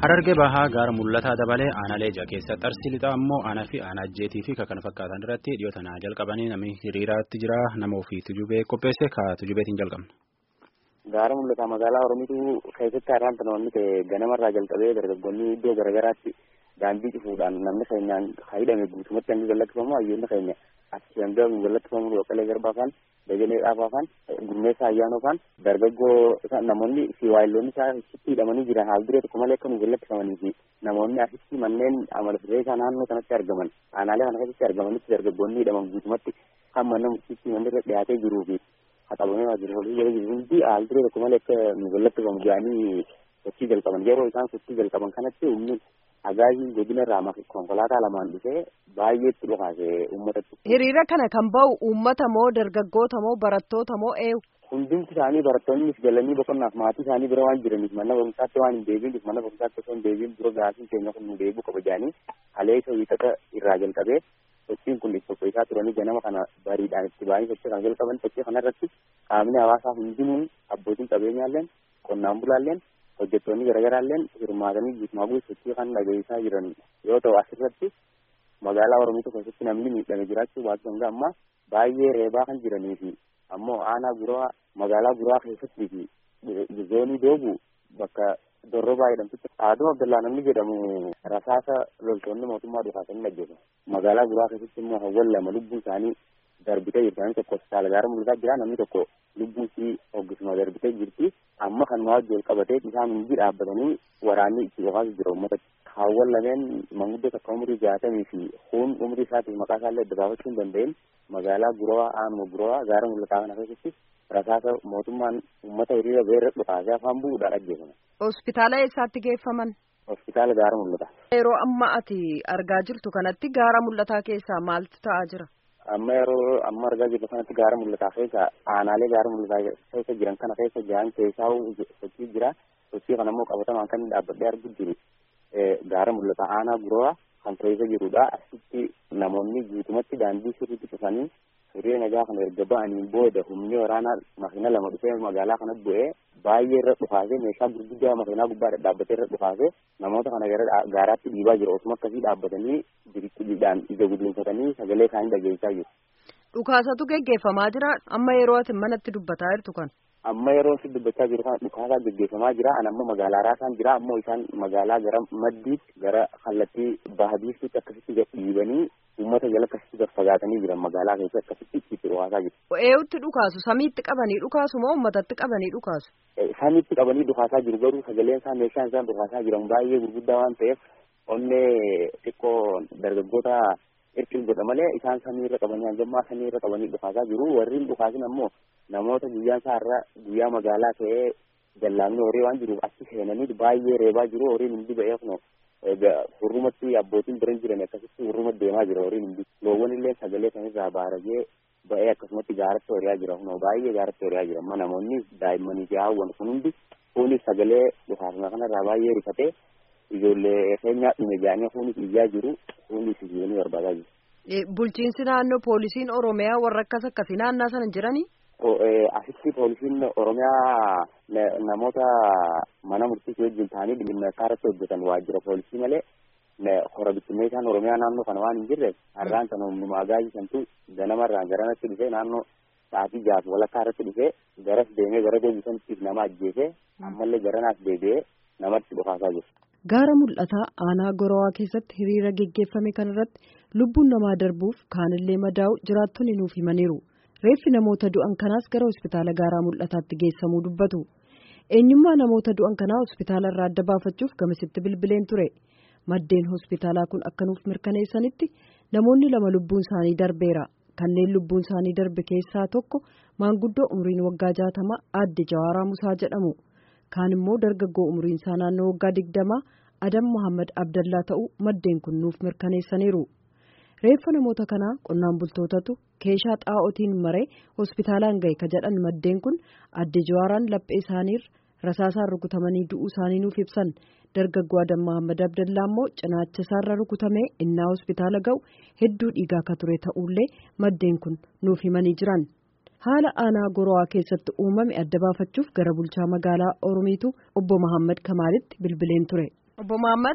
Harargee bahaa gaara mul'ataa dabalee aanaalee ija keessa xarsi lixaa immoo aanaa fi aanaa ajjeetii fi kan fakkaatan irratti dhiyoo tanaa jalqabanii namni hiriiraatti jira nama ofii tujubee qopheesse ka tujubeetiin jalqabna. Gaara mul'ataa magaalaa Oromiitu keessatti har'aan namoonni ta'e ganamarraa jalqabee dargaggoonni iddoo garaagaraatti daandii cufuudhaan namni keenyaan hidhame guutumatti hangi gallattifamu hayyoonni keenya asii hanga gallattifamu Boqqalee Garbaa faan Dajalee Dhaafaa faan Gurmeessaa Ayyaanoo faan dargaggoo namoonni fi waayilloonni isaa asitti hidhamanii jiran haal duree tokko malee akka nu gallattifamanii fi namoonni asitti manneen amala sirreessaa naannoo kanatti argaman aanaalee kana keessatti argamanitti dargaggoonni hidhaman guutumatti kan mana murtiitti manni irra dhiyaatee jiruu fi haqabamee waajjiraalee jala jiru hundi haal duree tokko malee akka nu gallattifamu jedhanii sochii jalqaban yeroo isaan sochii jalqaban kanatti humni Hagaajii godina irraa konkolaataa lamaan dhufee baay'eetti dhukaase uummatatti. Hiriira kana kan ba'u uummata moo dargaggoota moo barattoota moo eewu? Hundumti isaanii barattoonnis galanii boqonnaaf maatii isaanii bira waan jiraniif mana barumsaatti waan hin deebiiniif mana barumsaatti osoo hin deebiin dura gaasiin keenya kun nu deebi'u qaba jedhanii haleessa wiixata irraa jalqabee sochiin kun itti qopheessaa turanii ganama kana bariidhaan itti ba'anii sochii kana jalqaban sochii kanarratti qaamni hawaasaa hundinuun abbootiin qabeenyaalleen qonnaan bulaalleen hojjettoonni garaagaraalleen hirmaatanii guutumaa guutuu sochii kan dhageessaa jiran yoo ta'u asirratti magaalaa Oromiyaa keessatti namni miidhame jiraachuu baatu hanga ammaa baay'ee reebaa kan jiranii fi ammoo aanaa guraa magaalaa guraa keessattii fi zoonii doobu bakka dorrobaa jedhamtutti Aaduu Abdallaa namni jedhamu rasaasa loltoonni mootummaa dhukaasanii ajjeesu magaalaa guraa keessatti immoo hawwan lama lubbuun isaanii darbitee jirti namni tokko hospitaala gaara mul'ataa jira namni tokko lubbuun isii hoggisuma darbitee jirti amma kan wajjin wal qabatee isaan hundi dhaabbatanii waraanni itti dhukaasaa jira uummata hawwan lameen manguddoo takka umurii jaatamii fi kun umurii isaatiif maqaa isaallee adda baafachuu hin danda'in magaalaa gurawaa aanuma gurawaa gaara mul'ataa kana keessatti rasaasa mootummaan uummata hiriira ba'ee irra dhukaasee afaan bu'uudhaan ajjeefame. Hospitaala eessaatti geeffaman? Hospitaala gaara mul'ataa. Yeroo amma ati argaa jirtu kanatti gaara mul'ataa keessaa maaltu ta'aa jira? amma yeroo amma argaa jirru kanatti gaara mul'ataa keessa aanaalee gaara mul'ataa keessa jiran kana keessa jiran keessaa sochii jira sochii kana immoo qabatamaan kan dhaabbadhee argu jiru gaara mul'ataa aanaa guraa kan keessa jirudha asitti namoonni guutumatti daandii sirriitti cufanii hiriira nagaa kana erga ba'aniin booda humni waraanaa makiina lama dhufee magaalaa kanatti bu'ee baay'ee irra dhukaasee meeshaa gurguddaa makiinaa gubbaa dhaabbatee irra dhukaasee namoota kana gara gaaraatti dhiibaa jiru osuma akkasii dhaabbatanii biriqqiidhaan ija gudunfatanii sagalee isaanii dhageessaa jiru. Dhukaasatu geggeeffamaa jira amma yeroo ati manatti dubbataa jirtu kan. Amma yeroo si dubbachaa jiru kana dhukaasaa geggeeffamaa jira an amma magaalaa raasaan jira ammoo isaan magaalaa gara maddiitti gara kallattii baadiiftuutti akkasitti dhiibanii uummata jala akkasitti fagaatanii jiran magaalaa keessa akkasitti itti dhukaasaa jiru. Eewutti dhukaasu samiitti qabanii dhukaasu moo uummatatti qabanii dhukaasu? Samiitti qabanii dhukaasaa jiru garuu sagaleen isaa meeshaan isaan dhukaasaa jiran baay'ee gurguddaa waan ta'eef onnee xiqqoo dargaggoota irkiin godha malee isaan samiirra qabanii hangammaa samiirra qabanii dhukaasaa jiru warreen dhukaasin ammoo namoota guyyaan isaa irra guyyaa magaalaa ta'ee jallaamni horii waan jiruuf achi seenanii baay'ee reebaa jiru horiin hundi ba'ee kuno hurrumatti abbootiin biran jiran akkasitti hurruma deemaa jira horiin hundi loowwan illee sagalee sanirraa baaragee ba'ee akkasumatti gaaratti horiyaa jira kuno baay'ee gaaratti horiyaa jira amma namoonni daa'immanii fi haawwan kun hundi kunis sagalee dhukaasuma kanarraa baay'ee rifatee ijoollee keenyaa dhume jedhanii kunis iyyaa jiru kunis ijoollee barbaadaa jiru. Bulchiinsi naannoo poolisiin Oromiyaa warra akkas akkasii naannaa sana jiranii? Asitti poolisiin Oromiyaa namoota mana murtiisii wajjin ta'anii dhimma irratti hojjetan waajjira poolisii malee hora bittinneessaan Oromiyaa naannoo kana waan hin jirreef har'aan sana humnuma agaajii santu ganamarraan garanatti dhufee naannoo sa'aatii jaaf walakkaa irratti dhufee garas deemee gara deebisanitti nama ajjeesee ammallee garanaas deebi'ee namatti dhukaasaa jiru. Gaara mul'ataa aanaa Gorawaa keessatti hiriira geggeeffame kanarratti lubbuun namaa darbuuf kaanillee madaa'u jiraattonni nuuf himaniiru. Reeffi namoota du'an kanaas gara hospitaala gaaraa mul'ataatti geessamuu dubbatu. Eenyummaa namoota du'an kanaa hospitaala irraa adda baafachuuf gamasitti bilbileen ture. Maddeen hospitaalaa kun akka nuuf mirkaneessanitti namoonni lama lubbuun isaanii darbeera. Kanneen lubbuun isaanii darbe keessaa tokko maanguddoo umriin waggaa jaatama aadde Jawaaraa Musaa jedhamu. kaan immoo dargaggoo umriin isaa naannoo waggaa digdamaa Adam Muhammad Abdallaa ta'uu maddeen kun nuuf mirkaneessaniiru. Reeffa namoota kanaa qonnaan bultootatu keeshaa xaa'otiin maree hospitaalaan gahe ka jedhan maddeen kun adde Jawaaraan laphee isaaniirra rasaasaan rukutamanii du'uu isaanii nuuf ibsan. Dargaggoo Adam Muhammad Abdallaa immoo cinaacha isaarra rukutamee innaa hospitaala ga'u hedduu dhiigaa ka ture ta'ullee maddeen kun nuuf himanii jiran. haala aanaa gorowaa keessatti uumame adda baafachuuf gara bulchaa magaalaa oromiitu obbo Mahammad Kamaalitti bilbileen ture. Obbo Mahammad.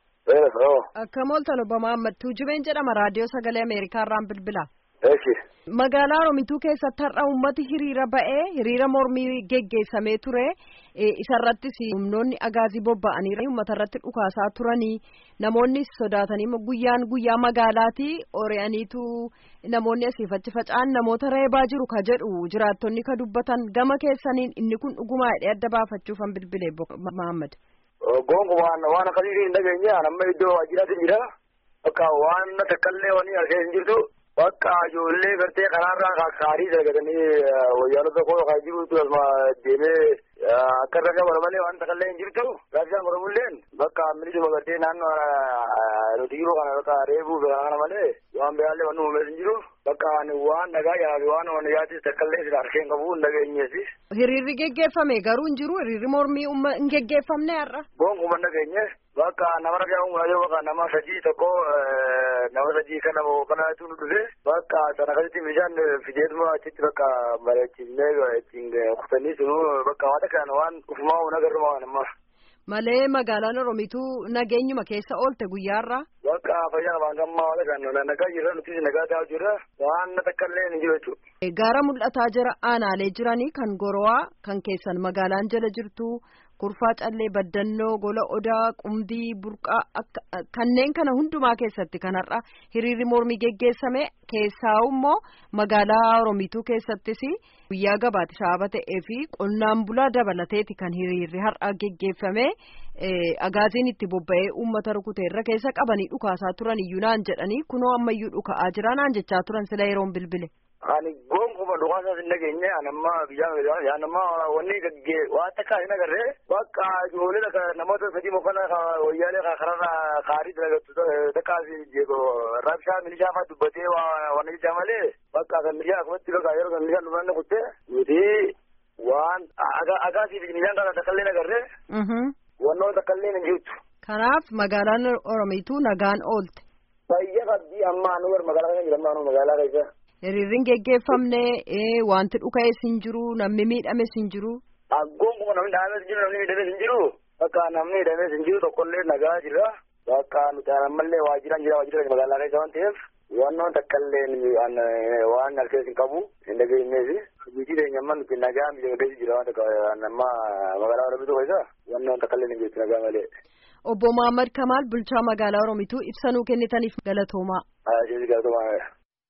Ee, Akkam ooltan Obbo Mahammad Tuujubeen jedhama raadiyoo sagalee Ameerikaa irraan bilbila. eeshi. Magaalaa Oromituu keessatti har'a uummati hiriira ba'ee hiriira mormii geggeessamee ture isarrattis humnoonni agaazii bobba'anii uummata irratti dhukaasaa turanii namoonni sodaatanii guyyaan guyyaa magaalaati ori'aniitu namoonni asiif achi faca'an namoota reebaa jiru ka jedhu jiraattonni ka dubbatan gama keessaniin inni kun dhugumaa hidhee adda baafachuuf an bilbile Mahammad. Gonkumaan waan akkasii hin dhageenye amma iddoo waajjiraatiin jira. Bakka waan takkaallee waan argee hin jirtu. Bakka ijoollee gartee karaarraa kaarii dalagatanii wayyaanota koo kan jirutu asuma deemee akka irra gabara malee waan takkaallee hin jirtu. Gaafisaan mormulleen bakka milisuma gartee naannoo nuti jiru kana bakka reebuu kana malee waan biraallee waan uumamees hin jiru. Bakka waan nagaa yaa waan waan yaatis takkaallee sila harkeen qabu hin dhageenyeesi. Hiriirri geggeeffame garuu hin jiru hiriirri mormii hin geggeeffamne har'a. Gonkumaan dhageenye bakka nama ragaa uumaa bakka nama sadii tokko nama sadii kana kanatu nu dhufe bakka sana akkasitti bishaan fideetuma achitti bakka bareechisnee ittiin kutanii sunu bakka waan takkaan waan ufumaa uuna garuma waan amma. Malee magaalaan Oromituu nageenyuma keessa oolte guyyaarraa. Bakka fayyaa waan gammaa waan takkaan nagaa jirra nutis nagaa ta'aa jirra waan takkaallee hin jiru jechuudha. Gaara mul'ataa jira aanaalee jiranii kan gorowaa kan keessan magaalaan jala jirtu kurfaa callee baddannoo gola odaa qumdii burqaa kanneen kana hundumaa keessatti kan har'a hiriirri mormii geggeessame keessaa immoo magaalaa oromituu keessattis guyyaa gabaati sababa ta'ee fi qonnaan bulaa dabalateeti kan hiriirri har'a geggeeffame agaaziin itti bobba'ee uummata rukuteerra keessa qabanii dhukaasaa turan iyyuu naan jedhanii kunoo ammayyuu dhuka'aa jira naan jechaa turan sila yeroon bilbile. Ani gonkumaa dhukaasaas hin dhageenye ani amma biyyaa yaan amma wanni gaggee waan takkaa hin agarree bakka ijoollee namoota sadii mokkana wayyaalee kararraa kaarii dalagattu takkaas jeeqo rabshaa milishaa fa'aa dubbatee waan jechaa malee bakka kan milishaa akkumatti bakka yeroo kan milishaan dhumanne kutte nuti waan agaasii fi milishaan kana takkaallee agarree wannoo takkaallee hin jirtu. Kanaaf magaalaan Oromiituu nagaan oolte. Fayyaa qabdii amma anu gara magaalaa kana jira amma magaalaa keessa. Hiriirri geggeeffamne wanti dhuka'es hin jiru namni miidhames hin jiru. Aggoon kuma namni miidhames hin jiru namni miidhames hin jiru bakka namni miidhames hin jiru tokkollee nagaa jira bakka nuti ammallee waajjiraan jira waajjira magaalaa keessa waan ta'eef wannoon takkaallee waan halkees hin qabu hin dhageenyeesi hojii teenya amma nuti nagaa miidhagdees jira waan takka amma magaalaa Oromituu keessa wannoon takkaallee hin jirtu nagaa malee. Obbo Muhammad Kamaal bulchaa magaalaa Oromituu ibsanuu kennitaniif galatoomaa. Galatoomaa.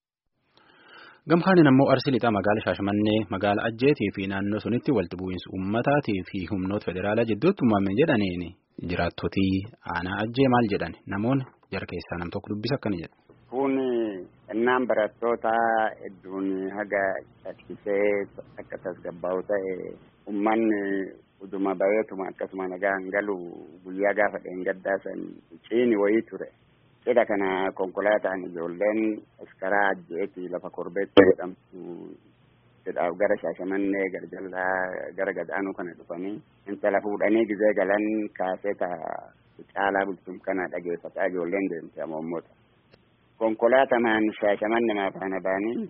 Gamkaanin ammoo arsii lixaa magaala Shaashamannee magaala Ajjeetii fi naannoo sunitti walitti bu'iinsa uummataatii fi humnoota federaalaa jidduutti uumame jedhaniin jiraattotii aanaa Ajjee maal jedhan namoonni jara keessaa nam tokko dubbisa akkana jedha. Kun innaan barattoota hedduun haga caccabsee akka tasgabbaa'u ta'e uummanni uduma bareetuma akkasuma nagaan galu guyyaa gaafa dheengaddaa san ciini wayii ture. Cidha kana konkolaataan ijoolleen askaraa ajjeetii lafa korbeetti jedhamtu cidhaaf gara shaashamannee gara jallaa gara gadaanuu kana dhufanii intala fuudhanii gizee galan kaaseta caalaa bultum kana dhageeffataa ijoolleen deemte amommoota. Konkolaatamaan shaashamanne maafaana baanii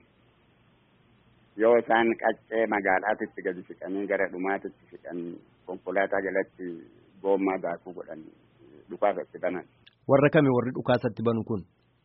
yoo isaan qaccee magaalaatitti gadi siqanii gara dhumaatitti siqan konkolaataa jalatti goommaa daakuu godhan dhukaasatti banan. Warra kami warri dhukaasatti banu kun?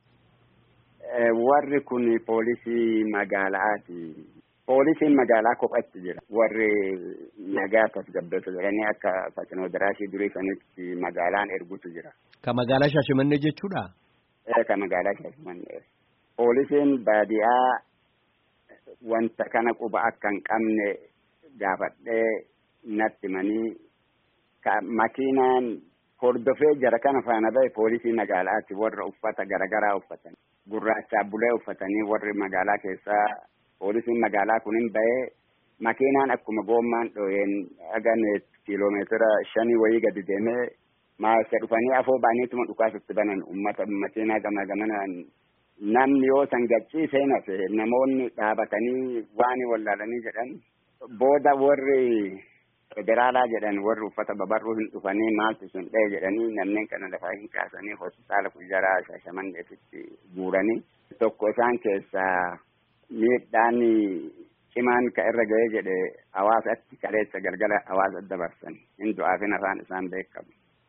Warri kun poolisii magaalaati. Poolisiin magaalaa kophaatti jira. Warri nagaa tasgabbeessu jedhanii akka Fatinoo Daraashii durii sanitti magaalaan ergutu jira. Ka magaalaa Shaashimannee jechuudha? Ka magaalaa Shaashimannee. Poolisiin baadiyaa wanta kana quba akka hin qabne gaafadhee natti manii makiinaan hordofee jara kana faana bahe poolisii magaalaati warra uffata garagaraa uffatan gurraacha bulee uffatanii warri magaalaa keessaa poolisiin magaalaa kunin bahee makiinaan akkuma goommaan dhoyeen hagan kiiloomeetira shanii wayii gadi deemee maasa dhufanii afoo baaniituma dhukaasatti banan ummata makiinaa gama gamanaan namni yoo san gachiisee nafe namoonni dhaabatanii waan wallaalanii jedhan booda warri federaalaa jedhan warri uffata babarruu hin dhufanii maaltu sun dha'e jedhanii namneen kana lafaa hin kaasanii hospitaala kujjaraa shaashamanneetitti guuranii tokko isaan keessaa miidhaan cimaan ka irra ga'ee jedhe hawaasatti kaleessa galgala hawaasa dabarsan hin du'aafin afaan isaan beekamu.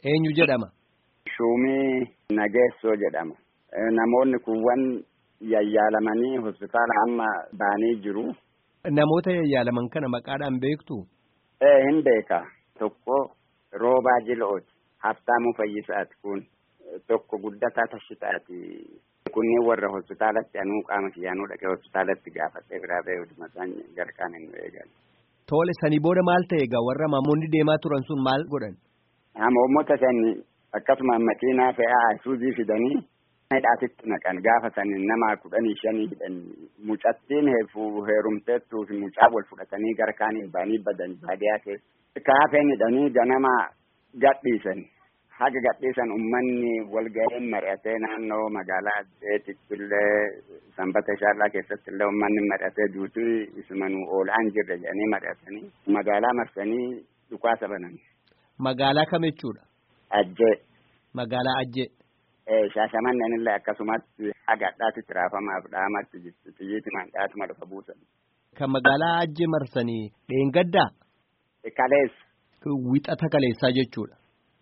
Eenyu jedhama? Shuumii Nageessoo jedhama. Namoonni kuuwwan yayyaalamanii hospitaala amma baanii jiru. Namoota yayyaalaman kana maqaadhaan beektu? Ee hin beeka. Tokko Roobaa Jilooti. Haftaamuu Fayyisaati kun. Tokko Guddataa Tashitaati. Kunniin warra hospitaalatti anuu qaama kiyyaanuu dhaqee hospitaalatti gaafadhee biraa ba'ee hojii isaan garqaan hin eegan. Tole sanii booda maal ta'e egaa warra maamonni deemaa turan sun maal godhan? Hamoommota sani akkasuma makiinaa fe'aa isuuzii fidanii hidhaatitti naqan gaafa sani nama kudhanii shanii hidhan mucattiin heerumteettuu fi mucaa wal fudhatanii gara kaaniin baanii badan baadiyaa keessa. Kaafeen hidhanii ganama gadhiisan. Haga gadhiisan uummanni walga'een mari'atee naannoo magaalaa Addeetitti illee sanbata shaallaa keessatti illee uummanni mari'atee duutii isumanuu oolaan jirre jedhanii mari'atanii magaalaa marsanii dhukaasa banan. Magaalaa kam jechuudha? Ajjee. Magaalaa Ajjee. Shaashamanneen illee akkasumatti haga addaatitti raafamaaf dhahamatti jirti xiyyiiti mandhaatuma lafa buusan. Kan magaalaa Ajjee marsanii dheengaddaa? Kaleessa. Wixata kaleessaa jechuudha.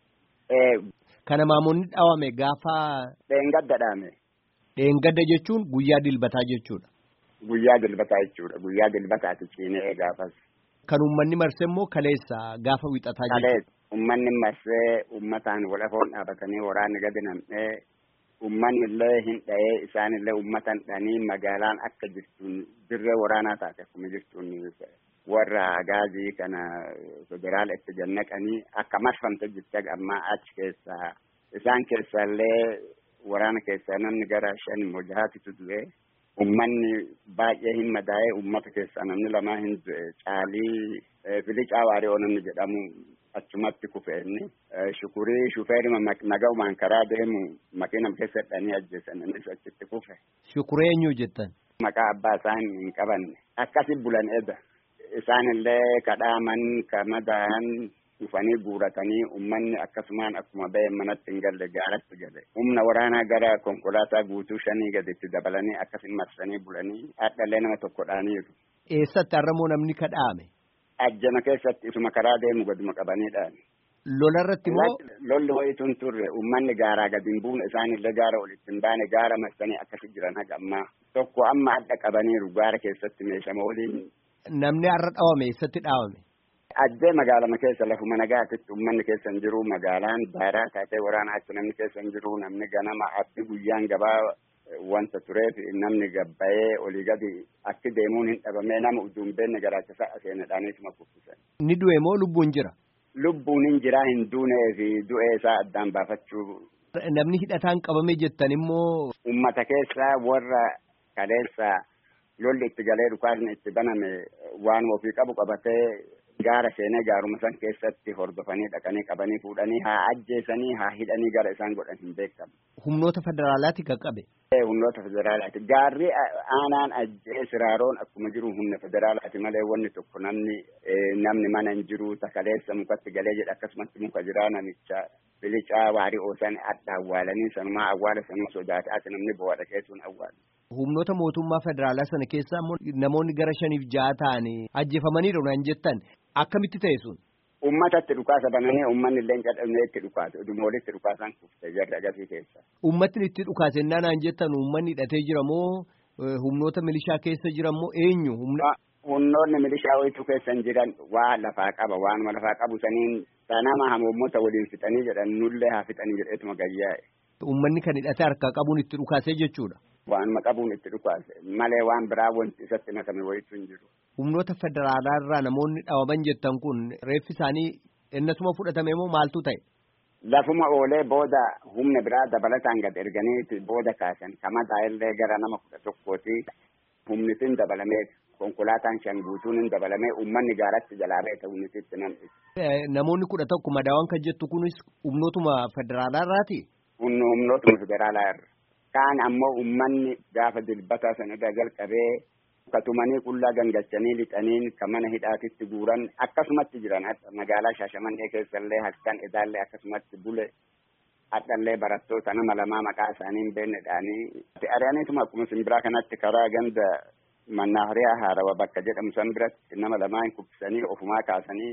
Kana maamonni dhawame gaafa. Dheengadda dhaame. Dheengadda jechuun guyyaa dilbataa jechuudha. Guyyaa dilbataa jechuudha. Guyyaa dilbataati ciinee gaafas. Kan uummanni marsee immoo kaleessa gaafa wixataa jechuudha. Kaleessa uummanni marsee uummataan walafoon dhaabatanii waraanni gadi nam'ee uummanni illee hin dha'ee isaan illee uummatan dhanii magaalaan akka jirtuun dirree waraanaa taate akkuma jirtuun warra gaazii kana federaala itti jannaqanii akka marfamte jirti amma achi keessaa isaan keessaa illee waraana keessaa namni gara shan mojahaatitu du'e ummanni baay'ee hin madaa'e ummata keessaa namni lamaa hin du'e caalii filicaa waaree namni jedhamu achumatti kufeenni shukurii shufeerima nagaumaan karaa deemu makiinam keessa hidhanii ajjeesan innis achitti kufe. Shukuree eenyu jettan? Maqaa abbaa isaan hin qabanne akkasi bulan eda. isaan illee kadhaaman kamadaan dhufanii guuratanii ummanni akkasumaan akkuma ba'e manatti hin galle gaaratti gale humna waraanaa gara konkolaataa guutuu shanii gaditti dabalanii akkasin marsanii bulanii hadhallee nama tokko dhaaniiru. Eessatti har'amoo namni kadhaame? Ajjama keessatti isuma karaa deemu gaduma qabaniidhaan. Lola irratti immoo. Lolli wayituun turre ummanni gaaraa gadi hin buune isaanillee gaara olitti hin baane gaara marsanii akkasi jiran haga ammaa tokko amma adda qabaniiru gaara keessatti meeshama waliin Namni har'a dhawame eessatti dhaawame? Ajjee magaalama keessa lafuma nagaatitti uummanni keessa hin jiru magaalaan daaraa taatee waraana achi namni keessa hin jiru namni ganama abdi guyyaan gabaa wanta tureef namni gabbayee olii gadi akki deemuun hin dhabamee nama uduun beenne garaachisa seenadhaaniituma kuffisan. Ni du'e moo lubbuun jira? Lubbuun hin jiraa hin duunee fi du'ee isaa addaan baafachuu. Namni hidhataan qabame jettan immoo. Uummata keessaa warra kaleessa. lolli itti galee dhukaasni itti baname waan ofii qabu qabatee gaara seenee gaaruma san keessatti hordofanii dhaqanii qabanii fuudhanii haa ajjeesanii haa hidhanii gara isaan godhan hin beekamu. Humnoota federaalaati kan qabe. Humnoota federaalaati. Gaarri aanaan ajjee siraaroon akkuma jiru humna federaalaati malee wanni tokko namni namni mana hin jiru takaleessa mukatti galee jedha akkasumatti muka jiraa namicha bilicaa waarii oosan adda awwaalanii sanumaa awwaala sanuma sodaate ati namni bo'aa dhaqeessuun awwaala. Humnoota mootummaa federaalaa sana keessaa immoo namoonni gara shaniif ja'a ta'anii ajjeefamaniiru naan jettan akkamitti ta'e sun? Uummatatti dhukaasa bananii uummanni illee cadhamee itti dhukaase uduma walitti dhukaasan kufte jarri agarsiis keessa. Uummatni itti dhukaase innaa naan jettan uummanni hidhatee jira moo humnoota milishaa keessa jira moo eenyu humna? Humnoonni milishaa wayituu keessa hin jiran waa lafaa qaba waanuma lafaa qabu saniin sanama hamoommota waliin fixanii jedhan nullee haa fixanii jedheetuma gayyaa'e. Uummanni kan hidhatee harkaa qabuun itti dhukaasee jechuudha. Waanuma qabuun itti dhukaase malee waan biraa wanti isatti makame wayituu hin jiru. Humnoota federaalaa irraa namoonni dhawaman jettan kun reeffi isaanii innasuma fudhatame moo maaltu ta'e? Lafuma oolee booda humna biraa dabalataan gad erganiiti booda kaasan kamadaa illee gara nama kudha tokkooti humnitiin dabalamee konkolaataan shan guutuun hin dabalamee uummanni gaaratti jalaa beeka humnititti nam'ise. Namoonni kudha tokko madaawwan kan jettu kunis humnootuma federaalaa irraati? Humnootuma federaalaa irra. Kaan ammoo uummanni gaafa dilbataa sana irraa jalqabee katumanii qullaa gangachanii lixaniin kan mana hidhaatitti guuran akkasumatti jiran magaalaa Shaashamannee keessallee halkan edaallee akkasumatti bule hadhallee barattoota nama lamaa maqaa isaanii hin beeknedhaanii. Ari'aniituma akkuma simbiraa kanatti karaa ganda mannaariyaa haarawa bakka jedhamu san biratti nama lamaan kubbisanii ofumaa kaasanii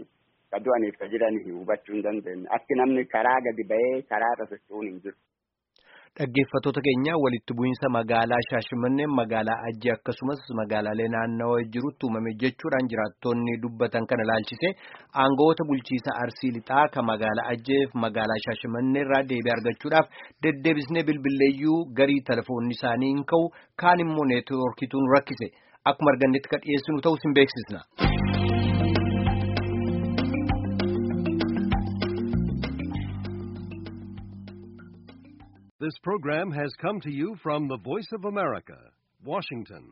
ka du'aniif ka jiranii hubachuu hin dandeenye akki namni karaa gadi ba'ee karaa irra socho'uun hin jiru. Dhaggeeffattoota keenya walitti bu'iinsa magaalaa Shaashimannee magaalaa Ajjii akkasumas magaalaalee naannawaa jirutti uumame jechuudhaan jiraattonni dubbatan kana ilaalchise aangawoota bulchiisa Arsii Lixaa kan magaalaa Ajjeef magaalaa Shaashimannee irraa deebii argachuudhaaf deddeebisnee bilbilleeyyuu garii telefoonni isaanii hin ka'u kaan immoo neetwoorkituun rakkise akkuma argannetti kan dhiyeessinu ta'us hin beeksisna. This program has come to you from the Voice of America, Washington.